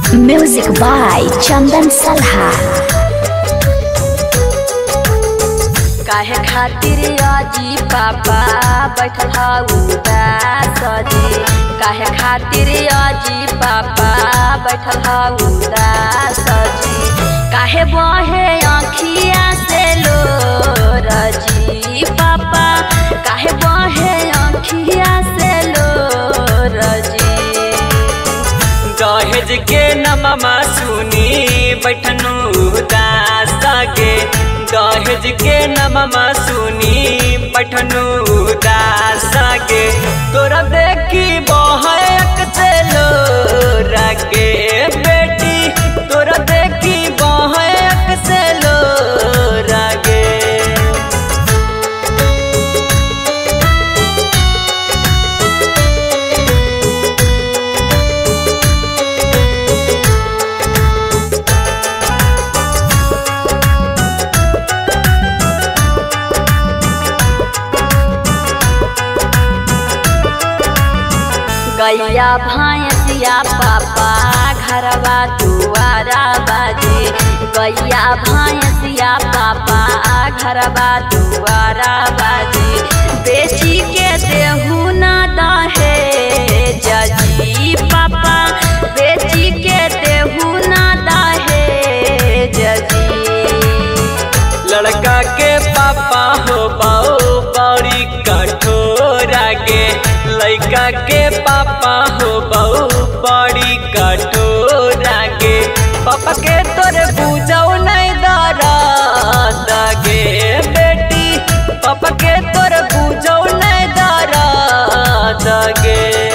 Music by Chandan Salha. काहे खातिर अजी पापा बैठल हऊ उदास जी काहे खातिर अजी पापा बैठल हऊ उदास जी काहे बहे आँखिया से लो रजी पापा काहे बहे आँखिया से लो रजी दहेज के नममा सुनी बैठनु उदास गे दहेज के नममा सुनी बैठनु उदास गे तोरा देखी बहक से लो रगे बेटी तोरा देखी बहक से लो रगे गैया भैंसिया पापा घरवा दुआरा बाजी गैया भैंसिया पापा घरवा दुआरा बाजी बेची के देहू ना दहे जजी पापा बेची के देहू ना दहे जजी लड़का के पापा हो बाओ बड़ी कठोरा गे लड़का के पापा हो बाओ बड़ी कठोरा गे पापा के तोरे बुझौ नहीं दरा गे बेटी पापा के तोरे बुझौ नहीं दरा गे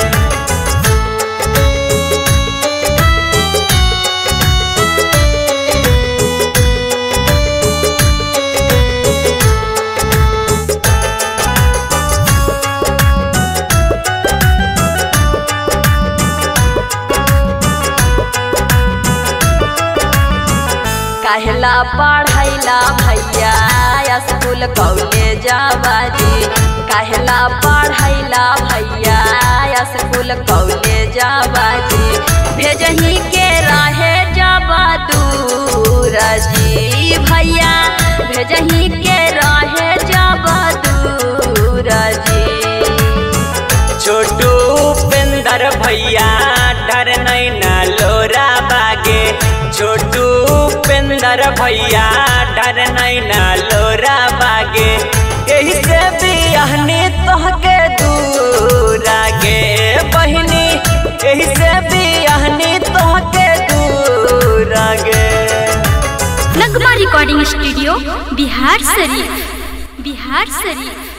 कहला पढ़ैला भैया स्कूल कॉलेज बाजी कहला पढ़ैला भैया स्कूल कॉलेज बाजी भेजही के रहे जबा दूर जी भैया भेजही के रहे जबा दूर जी छोटू उपेंद्र भैया डर नहीं ना लोरा बागे छोटू उपेंद्र भैया डर नहीं ना लोरा बागे यही से बिहनी तोहके दूर आगे बहिनी यही से बिहनी तोहके दूर आगे नगमा रिकॉर्डिंग स्टूडियो बिहार शरीफ बिहार शरीफ